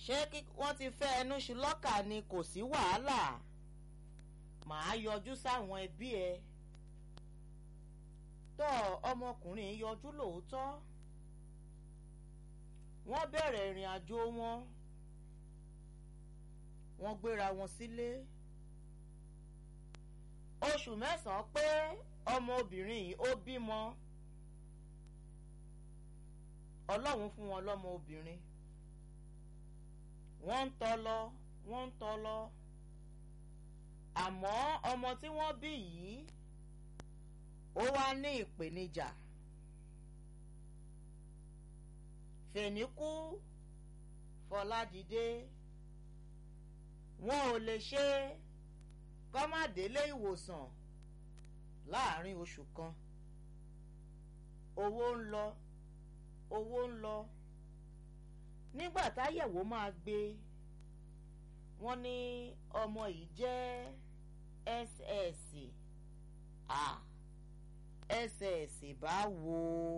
ṣé kí wọ́n ti fẹ́ ẹnu ṣu lọ́kà ni kò sí wàhálà màá yọjú sáwọn ẹbí ẹ tọ́ ọmọkùnrin yọjú lóòótọ́ wọ́n bẹ̀rẹ̀ ìrìn àjò wọn wọ́n gbéra wọn sílé oṣù mẹ́sàn-án pé ọmọbìnrin yìí ó bímọ ọlọ́run fún wọn lọ́mọ obìnrin wọ́n ń tọ́ lọ wọ́n ń tọ́ lọ àmọ́ ọmọ tí wọ́n bí yìí ó wá ní ìpèníjà fèníkú fọládìde wọn ò lè ṣe kọ́mádélé ìwòsàn láàrin oṣù kan owó ń lọ owó ń lọ nígbà táyẹ̀wò máa gbé wọ́n ní ọmọ yìí jẹ́ ss ah ss báwo.